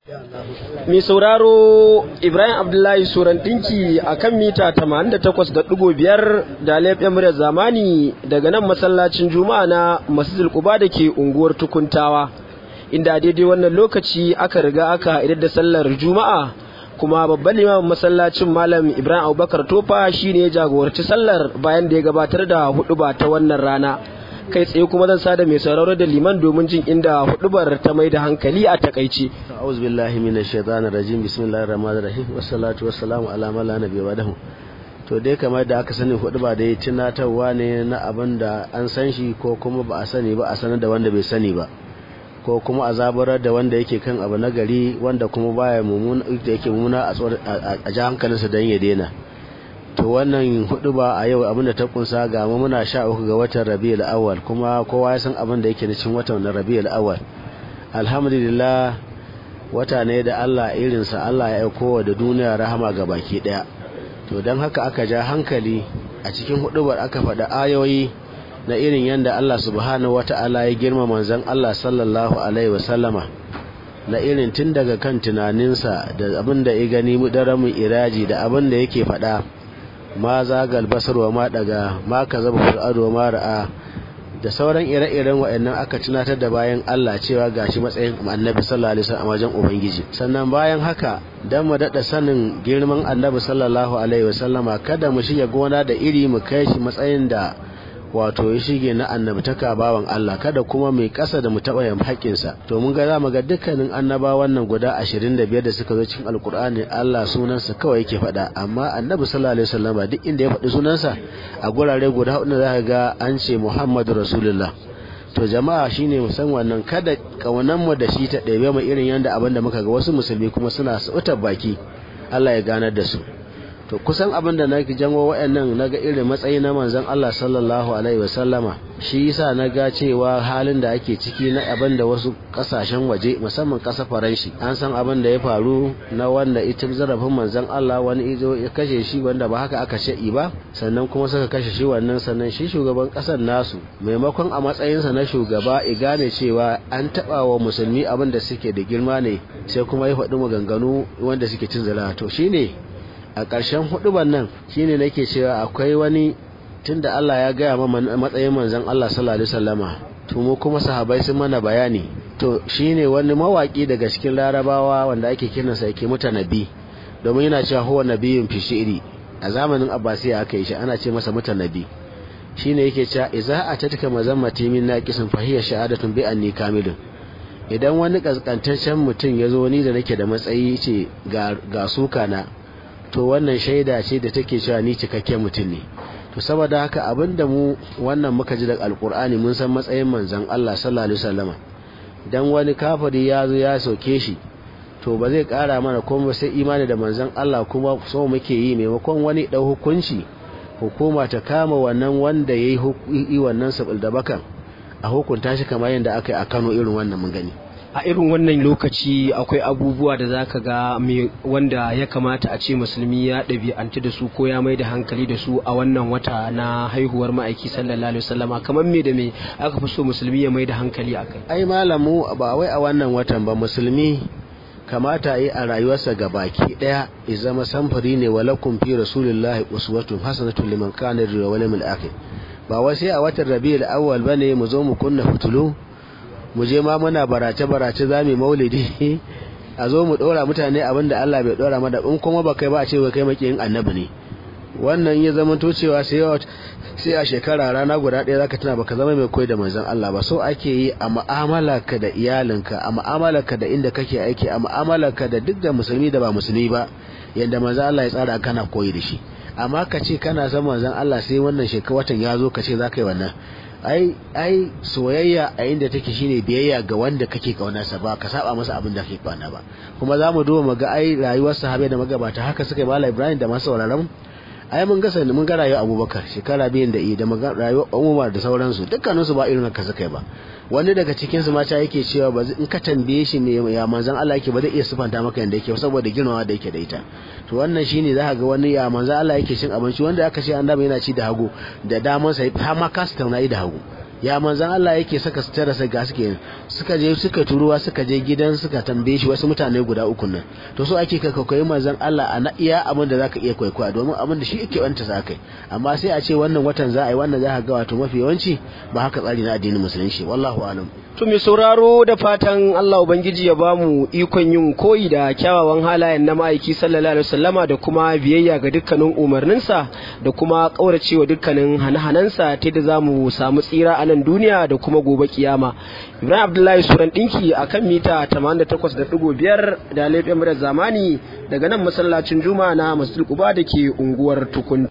Mai sauraro Ibrahim Abdullahi Suran ɗinki a kan mita 88.5 da laifin muryar zamani daga nan masallacin Juma'a na Masjidil Quba da ke unguwar Tukuntawa. Inda daidai wannan lokaci aka riga aka idar da sallar Juma'a kuma babban limamin masallacin Malam Ibrahim Abubakar Tofa shine ya jagoranci sallar bayan da ya gabatar da huɗuba ta wannan rana. kai tsaye kuma zan sada mai sauraro da liman domin jin inda hudubar ta mai da hankali a takaice. A'udhu billahi minash shaitanir rajim bismillahir rahmanir rahim wassalatu wassalamu ala man la nabiyya ba'dahu. To dai kamar da aka sani huduba da ya tunatarwa ne na abin da an san shi ko kuma ba a sani ba a sanar da wanda bai sani ba. ko kuma a zabarar da wanda yake kan abu na gari wanda kuma baya mumuna da yake mumuna a ji hankalinsa don ya daina. to wannan hudu ba a yau abinda ta kunsa ga mu muna sha uku ga watan rabiul awwal kuma kowa ya san abin da yake da cikin watan rabiul awwal alhamdulillah wata ne da Allah irinsa Allah ya aiko da duniya rahama ga baki daya to dan haka aka ja hankali a cikin hudubar aka faɗa ayoyi na irin yadda Allah subhanahu wata'ala ya girma manzon Allah sallallahu alaihi wasallama na irin tun daga kan tunaninsa da abin da ya gani daramin iraji da abin da yake faɗa ma zagal basar wa ma daga ma ka zaba ful'adu wa ma ra'a da sauran ire-iren wa'annan aka tunatar da bayan Allah cewa gashi matsayin annabi sallallahu alaihi wasallam a wajen ubangiji sannan bayan haka dan mu dada sanin girman annabi sallallahu alaihi wasallama kada mu shige gona da iri mu kai shi matsayin da wato ya shige na annabtaka bawan Allah kada kuma mai kasa da mu taɓa yin haƙƙinsa to mun ga zamu ga dukkanin annabawan nan guda 25 da suka zo cikin alkur'ani Allah sunansa kawai yake faɗa amma annabi sallallahu alaihi wasallam duk inda ya faɗi sunansa a gurare guda hudu za ga an ce Muhammadu Rasulullah to jama'a shine mu san wannan kada kaunan mu da shi ta ɗebe mu irin yanda abin da muka ga wasu musulmi kuma suna sautar baki Allah ya ganar da su to kusan abin da nake jango wayannan naga irin matsayi na manzon Allah sallallahu alaihi wasallama shi yasa naga cewa halin da ake ciki na abin da wasu kasashen waje musamman kasar Faranshi an san abin da ya faru na wanda ita zarafin manzon Allah wani izo ya kashe shi wanda ba haka aka ce ba sannan kuma suka kashe shi wannan sannan shi shugaban kasar nasu maimakon a matsayinsa na shugaba ya gane cewa an taba wa musulmi abin da suke da girma ne sai kuma ya faɗi maganganu wanda suke cin zara to shine a ƙarshen huduban nan shine nake cewa akwai wani tunda Allah ya gaya ma matsayin manzon Allah sallallahu alaihi wasallama to mu kuma sahabbai sun mana bayani to shine wani mawaki daga cikin larabawa wanda ake kiransa yake mutanabi domin yana cewa huwa nabiyyun fi shi'ri a zamanin abbasiya aka yi shi ana ce masa mutanabi shine yake cewa idza atatka mazammati min naqisin fahiya sha'adatun bi anni kamilun idan wani kaskantaccen mutum ya zo ni da nake da matsayi ce ga suka na to wannan shaida ce da take cewa ni cikakken mutum ne to saboda haka abinda mu wannan muka ji daga alkur'ani mun san matsayin manzon Allah sallallahu alaihi wasallama dan wani kafiri ya zo ya soke shi to ba zai kara mana kuma sai imani da manzon Allah kuma so muke yi maimakon wani dau hukunci hukuma ta kama wannan wanda yayi yi wannan sabul da bakan a hukunta shi kamar yadda aka yi a Kano irin wannan mun gani a irin wannan lokaci akwai abubuwa da zaka ga mai wanda ya kamata a ce musulmi ya ɗabi'antu da su ko ya mai da hankali da su a wannan wata na haihuwar ma'aiki sallallahu alaihi wasallama kamar me da me aka fi so musulmi ya mai da hankali a kai ai malamu ba wai a wannan watan ba musulmi kamata yi a rayuwarsa ga baki daya ya zama samfuri ne walakum fi rasulillahi uswatun hasanatun liman kana yarju wal yawmil akhir ba wai sai a watan rabiul awwal bane mu zo mu kunna fitulu mu je ma muna barace-barace za mu maulidi a zo mu ɗora mutane abin da Allah bai ɗora mana in kuma ba kai ba a ce kai makiyin annabi ne wannan ya zama to cewa sai a shekara rana guda ɗaya zaka tuna baka zama mai koyi da manzon Allah ba so ake yi a mu'amalarka da iyalinka a mu'amalarka da inda kake aiki a mu'amalarka da duk da musulmi da ba musulmi ba yanda manzon Allah ya tsara kana koyi da shi amma ka ce kana son manzon Allah sai wannan shekara watan ya zo ka ce za ka yi wannan ai ai soyayya a inda take shine biyayya ga wanda kake kaunarsa ba ka saba masa abin da kake kauna ba kuma za mu duba mu ga ai rayuwar sahabbai da magabata haka suka yi mala ibrahim da masu sauraron ai mun ga sani mun ga rayuwar abubakar shekara biyan da yi da rayuwar umar da sauransu dukkaninsu ba irin haka suka yi ba wani daga cikin su mata yake cewa ba in ka tambaye shi me ya manzon Allah yake ba zai iya sifanta maka yanda yake saboda girmama da yake da ita to wannan shine za ka ga wani ya manzon Allah yake cin abinci wanda aka ce annabi yana ci da hagu da daman sa har ma kasa tauna da hagu ya manzan Allah yake saka sutura sai ga suke suka je suka turuwa suka je gidan suka tambaye shi wasu mutane guda uku nan to so ake ka koyi manzan Allah a na iya abin da zaka iya kwaikwaya domin abin da shi yake wanta sa kai amma sai a ce wannan watan za a yi wannan za ka ga wato mafi yawanci ba haka tsari na addinin musulunci wallahu alam To mai sauraro da fatan Allah Ubangiji ya bamu ikon yin koyi da kyawawan halayen na ma'aiki sallallahu alaihi wasallama da kuma biyayya ga dukkanin umarninsa da kuma kauracewa dukkanin hane-hanensa ta da za mu samu tsira a nan duniya da kuma gobe kiyama. Ibrahim Abdullahi Suran ɗinki a kan mita 88.5 da laifin zamani daga nan masallacin Juma'a na Masjid Quba da ke unguwar Tukun.